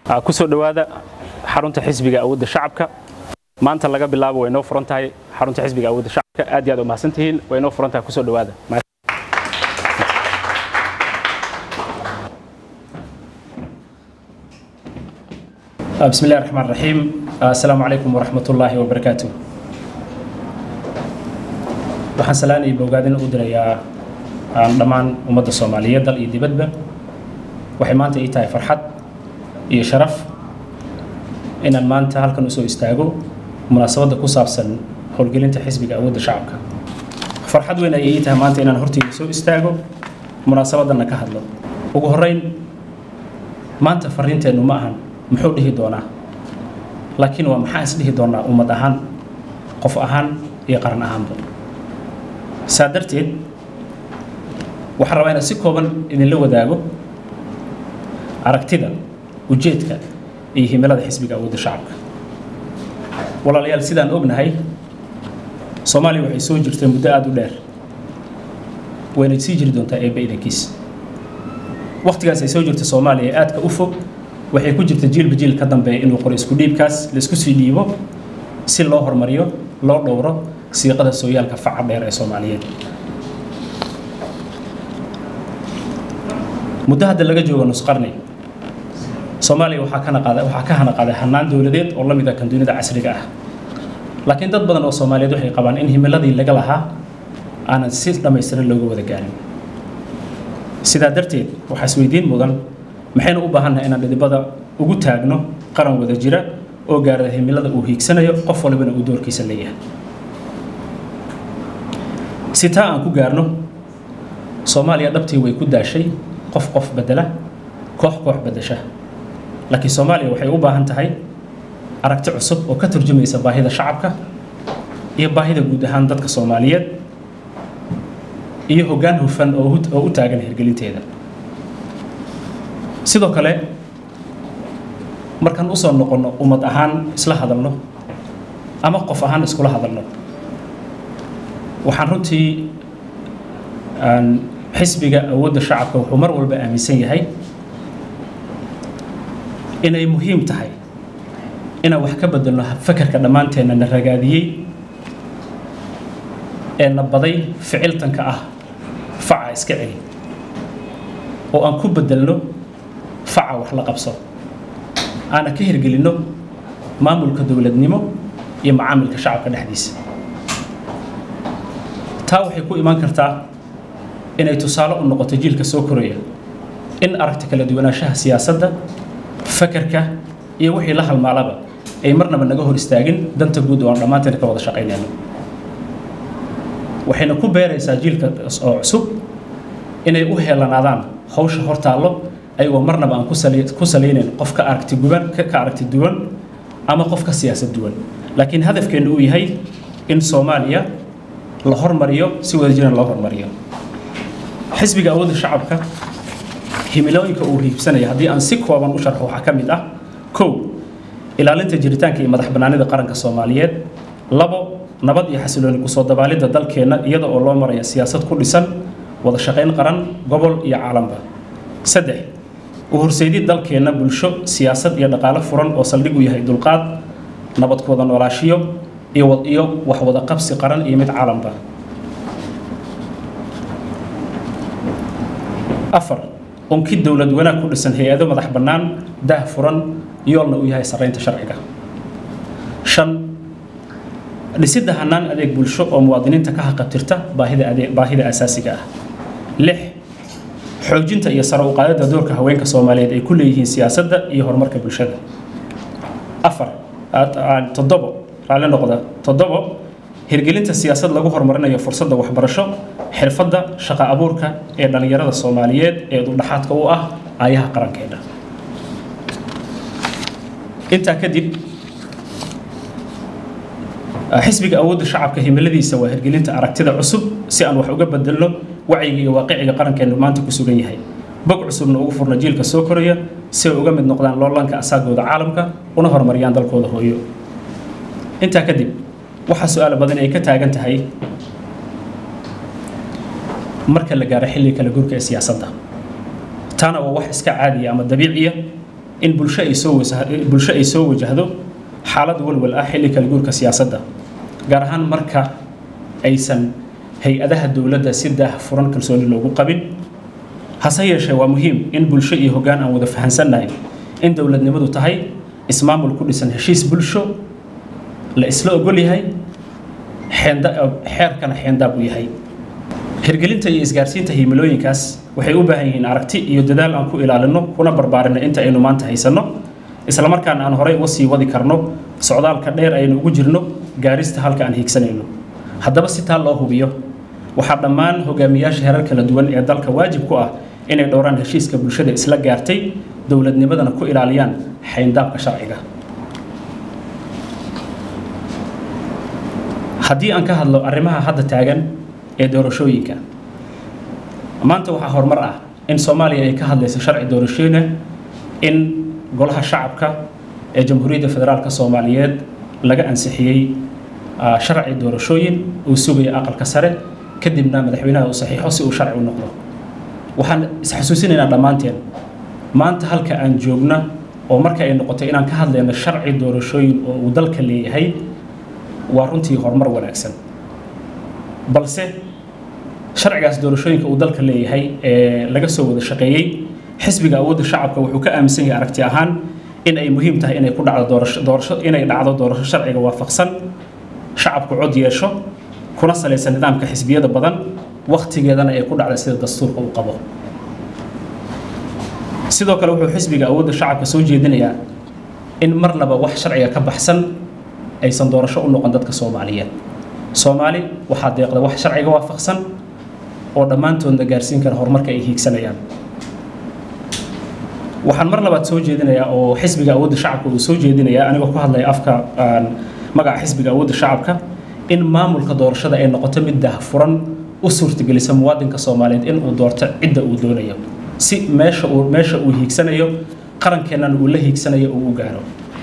ku soo dhowaada xarunta xisbiga awoodda shacabka maanta laga bilaabo way noo furan tahay xarunta xisbiga awoodda shacabka aad iyo aad u mahadsantihiin way noo furan tahay ku soo dhowaada بسم الله الرحمن الرحيم السلام عليكم ورحمة الله وبركاته waxaan salaan iyo bogaadin u dirayaa dhammaan ummadda soomaaliyeed dal iyo dibadba waxay maanta ii tahay farxad iyo sharaf inaan maanta halkan usoo istaago munaasabadda ku saabsan howlgelinta xisbiga awoodda shacabka farxad weyn ayay ii tahay maanta inaan horteyda soo istaago munaasabaddanna ka hadlo ugu horreyn maanta fariinteennu ma ahan muxuu dhihi doonaa laakiin waa maxaa isdhihi doonaa ummad ahaan qof ahaan iyo qaran ahaanba saa darteed waxaan rabaa inaan si kooban idinla wadaago aragtida ujeedka iyo himilada xisbiga awoodda shacabka walaalayaal sidaan ognahay soomaaliya waxay soo jirtay muddo aada u dheer wayna sii jiri doontaa eebba idankiis waktigaas ay soo jirta soomaaliya ee aadka u fog waxay ku jirta jiilba jiil ka dambeeya inuu qoro isku dhiibkaas la isku sii dhiibo si loo hormariyo loo dhowro siiqada sooyaalka faca dheer ee soomaaliyeed muddo hadda laga joogo nusqarni soomaaliya waxaa ka naqaada waxaa ka hana qaaday hannaan dowladeed oo la mid ah kan dunida casriga ah laakiin dad badan oo soomaaliyeed waxay qabaan in himiladii laga lahaa aanan si dhammaystiran looga wada gaarin sidaa darteed waxaa isweydiin mudan maxaynu u baahannahay inaan dhidibada ugu taagno qaran wada jira oo gaarada himilada uu hiigsanayo qof walibana uu doorkiisa leeyahay si taa aan ku gaarno soomaaliya dhabtii way ku daashay qof qof bedela koox koox bedesha laakiin soomaaliya waxay u baahan tahay aragti cusub oo ka turjumaysa baahida shacabka iyo baahida guud ahaan dadka soomaaliyeed iyo hoggaan hufan oo u taagan hirgelinteeda sidoo kale markaan usoo noqonno ummad ahaan isla hadalno ama qof ahaan iskula hadalno waxaan runtii xisbiga awoodda shacabka wuxuu mar walba aaminsan yahay inay muhiim tahay inaan wax ka bedelno fakarka dhammaanteenna na ragaadiyey ee na baday ficiltanka ah faca iska celi oo aan ku bedelno faca wax la qabso aana ka hirgelinno maamulka dowladnimo iyo macaamilka shacabka dhexdiisa taa waxay ku imaan kartaa inay tusaale u noqoto jiilka soo koraya in aragti kala duwanaanshaha siyaasadda fakarka iyo wixii la halmaalaba ay marnaba naga hor istaagin danta guud oo aan dhammaanteen ka wada shaqaynayno waxayna ku beeraysaa jiilka oo cusub inay u heelanaadaan hawsha hor taallo ayagoo marnaba aan ku salaynayn qof ka aragti guban ka aragti duwan ama qof ka siyaasad duwan laakiin hadafkeennu uu yahay in soomaaliya la hormariyo si wada jiran loo hormariyo xisbiga awoodda shacabka himilooyinka uu hiibsanaya haddii aan si kooban u sharxo waxaa ka mid ah kow ilaalinta jiritaanka iyo madax bannaanida qaranka soomaaliyeed labo nabad iyo xasilooni kusoo dabaalidda dalkeenna iyada oo loo maraya siyaasad ku dhisan wada shaqayn qaran gobol iyo caalamka saddex u horseydid dalkeenna bulsho siyaasad iyo dhaqaale furan oo saldhig u yahay dulqaad nabad ku wada noolaashiyo iyo wax wada qabsi qaran iyo mid caalamka afar unkid dowlad wanaag ku dhisan hay-ado madax bannaan daah furan yoolna uu yahay sarraynta sharciga shan dhisidda hannaan adeeg bulsho oo muwaadiniinta ka haqabtirta baahida adeeg baahida asaasiga ah lix xoojinta iyo sare u qaadidda doorka haweenka soomaaliyeed ay ku leeyihiin siyaasadda iyo horumarka bulshada afar toddobo raalli noqda toddobo hirgelinta siyaasad lagu horumarinayo fursadda waxbarasho xirfadda shaqa abuurka ee dhallinyarada soomaaliyeed ee udhaxaadka u ah aayaha qarankeena intaa kadib xisbiga awoodda shacabka himiladiisa waa hirgelinta aragtida cusub si aan wax uga bedelno wacyiga iyo waaqiciga qarankeenu maanta ku sugan yahay bog cusubna ugu furna jiilka soo koraya si ay uga mid noqdaan loolanka asaagooda caalamka una horumariyaan dalkooda hooyo intaa kadib waxaa su-aalo badan ay ka taagan tahay marka la gaaro xilliga kala guurka ee siyaasadda taana waa wax iska caadiya ama dabiiciya in bulsho ay soo bulsho ay soo wajahdo xaalad walwal ah xilli kala guurka siyaasadda gaar ahaan marka aysan hay-adaha dowladda si daah furan kalsooni loogu qabin hase yeeshee waa muhiim in bulsho iyo hoggaan aan wada fahansannahay in dowladnimadu tahay ismaamul ku dhisan heshiis bulsho la isla ogol yahay xeerkana xeendaab u yahay hirgelinta iyo isgaarsiinta himilooyinkaas waxay u baahan yihiin aragti iyo dadaal aan ku ilaalino kuna barbaarinno inta aynu maanta haysanno islamarkaana aan horey uga sii wadi karno socdaalka dheer aynu ugu jirno gaarista halka aan hiigsanayno haddaba si taa loo hubiyo waxaa dhammaan hogaamiyaasha herar kala duwan ee dalka waajib ku ah inay dhowraan heshiiska bulshada isla gaartay dowladnimadana ku ilaaliyaan xayndaabka sharciga haddii aan ka hadlo arrimaha hadda taagan ee doorashooyinka maanta waxaa horumar ah in soomaaliya ay ka hadlayso sharci doorashooyina in golaha shacabka ee jamhuuriyadda federaalka soomaaliyeed laga ansixiyey sharci doorashooyin uu sugaya aqalka sare kadibna madaxweynaha uu saxiixo si uu sharci u noqdo waxaan isxasuusinaynaa dhammaanteen maanta halka aan joogna oo marka ay noqotay inaan ka hadlayno sharci doorashooyin oo uu dalka leeyahay waa runtii horumar wanaagsan balse sharcigaas doorashooyinka uu dalka leeyahay ee laga soo wada shaqeeyey xisbiga awoodda shacabka wuxuu ka aaminsan yahay aragti ahaan in ay muhiim tahay inay ku dhacdo doorasho doorasho inay dhacdo doorasho sharciga waafaqsan shacabku cod yeesho kuna salaysan nidaamka xisbiyada badan wakhtigeedana ay ku dhacda sida dastuurka uu qabo sidoo kale wuxuu xisbiga awoodda shacabka soo jeedinayaa in marnaba wax sharciga ka baxsan aysan doorasho u noqon dadka soomaaliyeed soomaali waxaa deeqda wax sharciga waafaqsan oo dhammaantoodna gaarsiin kara horumarka ay hiigsanayaan waxaan mar labaad soo jeedinayaa oo xisbiga awoodda shacabka uu soo jeedinayaa anigoo ku hadlaya afka magaca xisbiga awoodda shacabka in maamulka doorashada ay noqoto mid daahfuran u suurtagelisa muwaadinka soomaaliyeed in uu doorto cidda uu doonayo si meesha uu meesha uu hiigsanayo qarankeennan uu la hiigsanayo uu u gaaro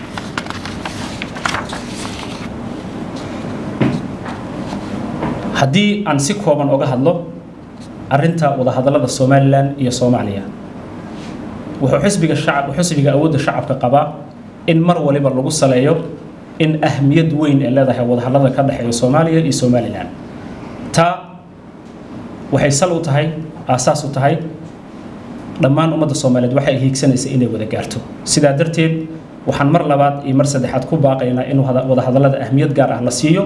haddii aan si kooban oga hadlo arrinta wadahadallada somalilan iyo soomaaliya wuxuu xisbiga shacab xisbiga awoodda shacabka qabaa in mar waliba lagu saleeyo in ahmiyad weyn ay leedahay wadahadallada ka dhexeeya soomaaliya iyo somalilan taa waxay sal u tahay aasaas u tahay dhammaan ummadda soomaaliyeed waxay hiigsanaysa inay wada gaarto sidaa darteed waxaan mar labaad iyo mar saddexaad ku baaqaynaa in wadahadallada ahmiyad gaar ah la siiyo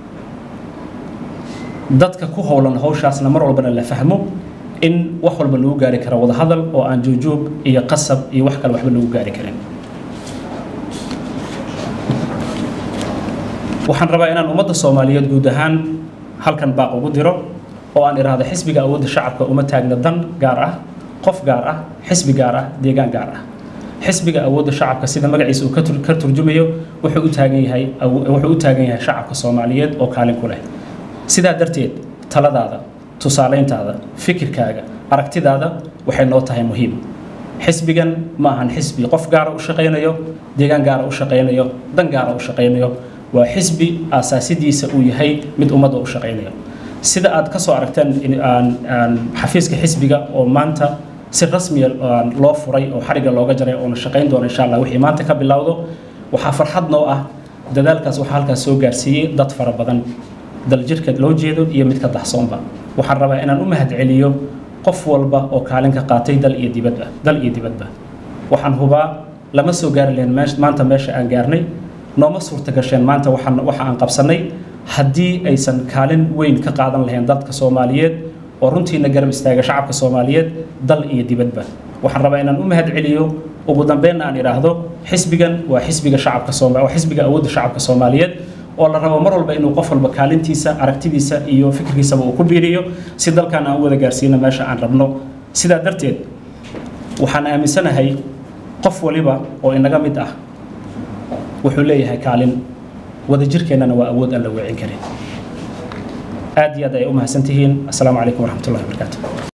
dadka ku howlan hawshaasna mar walbana la fahmo in wax walba lagu gaari karo wadahadal oo aan joogjoog iyo qasab iyo wax kale waxba lagu gaari karin waxaan rabaa inaan ummadda soomaaliyeed guud ahaan halkan baaq ugu diro oo aan idhaahdo xisbiga awoodda shacabka uma taagna dan gaar ah qof gaar ah xisbi gaar ah deegaan gaar ah xisbiga awoodda shacabka sida magaciisa uu ka turjumayo wuxuu u taagan yahay wuxuu u taagan yahay shacabka soomaaliyeed oo kaalin ku leh sidaa darteed taladaada tusaalayntaada fikirkaaga aragtidaada waxay noo tahay muhiim xisbigan ma ahan xisbi qof gaara u shaqaynayo deegaan gaara u shaqaynayo dan gaara u shaqaynayo waa xisbi aasaasidiisa uu yahay mid ummadda u shaqaynayo sida aad ka soo aragteen xafiiska xisbiga oo maanta si rasmiya loo furay oo xariga looga jaray oona shaqayn doona insha allah wixii maanta ka bilowdo waxaa farxad noo ah dadaalkaas waxaa halkaas soo gaarsiiyey dad fara badan daljirka loo jeedo iyo midka daxsoonba waxaan rabaa inaan u mahadceliyo qof walba oo kaalin ka qaatay dal iyo dibadba dal iyo dibadba waxaan hubaa lama soo gaari lahayn maanta meesha aan gaarnay nooma suurta gasheen maanta waxaan waxa aan qabsannay haddii aysan kaalin weyn ka qaadan lahayn dadka soomaaliyeed oo runtiina garab istaaga shacabka soomaaliyeed dal iyo dibadba waxaan rabaa inaan u mahadceliyo ugu dambeynna aan idhaahdo xisbigan waa xisbiga shacabka sooma waa xisbiga awoodda shacabka soomaaliyeed oo la rabo mar walba inuu qof walba kaalintiisa aragtidiisa iyo fikirkiisaba uu ku biiriyo si dalkan aan u wada gaarsiino meesha aan rabno sidaa darteed waxaan aaminsanahay qof waliba oo inaga mid ah wuxuu leeyahay kaalin wadajirkeennana waa awood aan la weecin karin aad iyo aad ay u mahadsantihiin assalaamu calaykum waraxmatullahi wabarakaatu